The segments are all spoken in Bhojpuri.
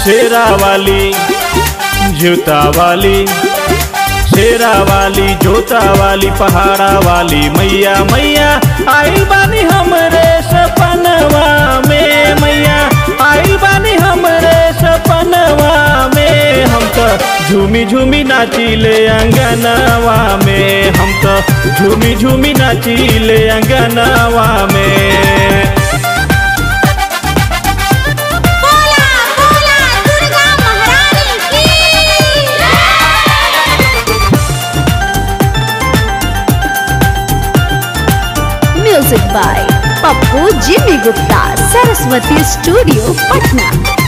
शेरा वाली जूता वाली शेरा वाली जोता वाली पहाड़ा वाली मैया मैया आई बानी हमरे सपनवा में मैया आई बानी हमरे सपनवा में हम तो झूमी झूमी नाचिले अंगनवा में हम तो झूमी झूमी नाचिले अंगनवा में बोला बोला दुर्गा महारानी की music by Pappu Jimmy Gupta Saraswati studio Patna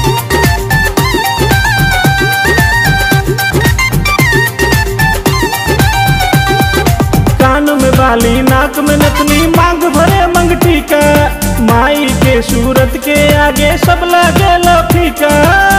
कान में बाली नाक में नथनी मांग भरे मंगटी का माई के सूरत के आगे सब लगे फीका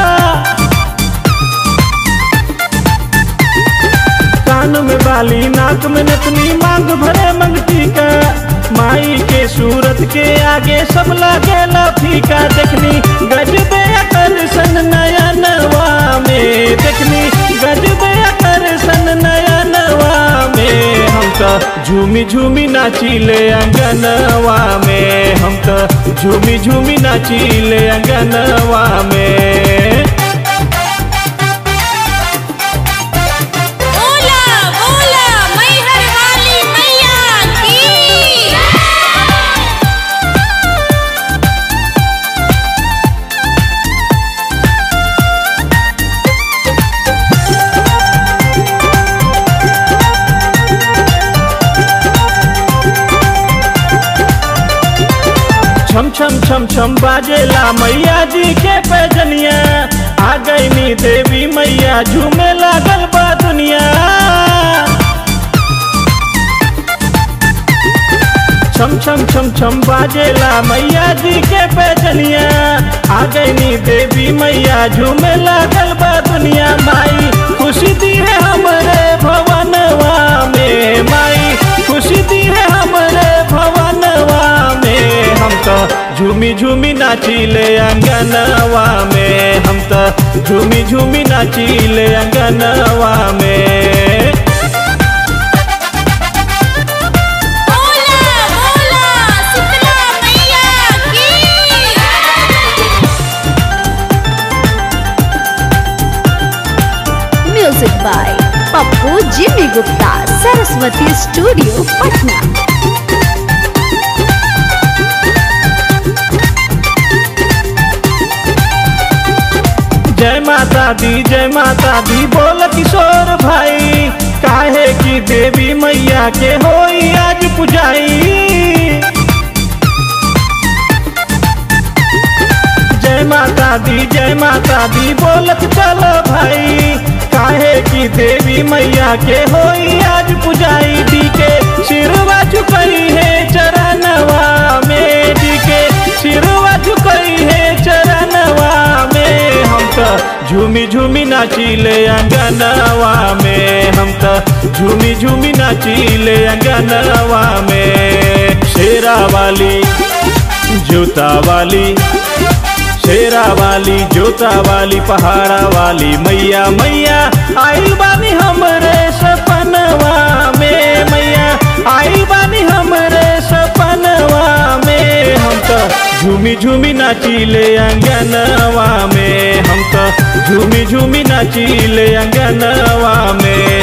कान में बाली नाक में नथनी मांग भरे मंगटी का माई के सूरत के आगे सब लगे फीका देखनी गजबे आकर्षण नयनवा में देखनी गजबे आकर्षण नयनवा में हम तो झूमी झूमी नाचिले अंगनवा में हम तो झूमी झूमी नाचिले अंगनवा में बोला बोला मैहर वाली मैया की छम छम छम छम बाजेला मैया जी के पैजनिया आ गई नी देवी मैया झूमे लागल बा दुनिया छम छम छम छम बाजेला मैया जी के पैजनिया आ गई नी देवी मैया झूमे लागल बा दुनिया माई खुशी दी है हमरे भवनवा में माई खुशी दी है हमरे भवनवा में हम तो झूमी झूमी नाचिले अंगनवा में हम तो झूमी झूमी नाचिले अंगनवा में बोला बोला शीतला मैया की music by Pappu Jimmy Gupta Saraswati studio Patna जय माता दी जय माता दी बोल किशोर भाई काहे की देवी मैया के होई आज पुजाई जय माता दी जय माता दी बोलत चलो भाई काहे की देवी मैया के होई आज पुजाई दी के सिरवा झुकई है चरणवा में दी के सिरवा झुकई है चरणवा में हम तो झूमी झूमी नाचिले अंगनवा में हम तो झूमी झूमी नाचिले अंगनवा में शेरा वाली जूता वाली शेरा वाली जोता वाली पहाड़ा वाली मैया मैया आई बानी हमरे सपनवा में मैया आई बानी हमरे सपनवा में हम तो झूमी झूमी नाचिले अंगनवा में हम तो झूमी झूमी नाचिले अंगनवा में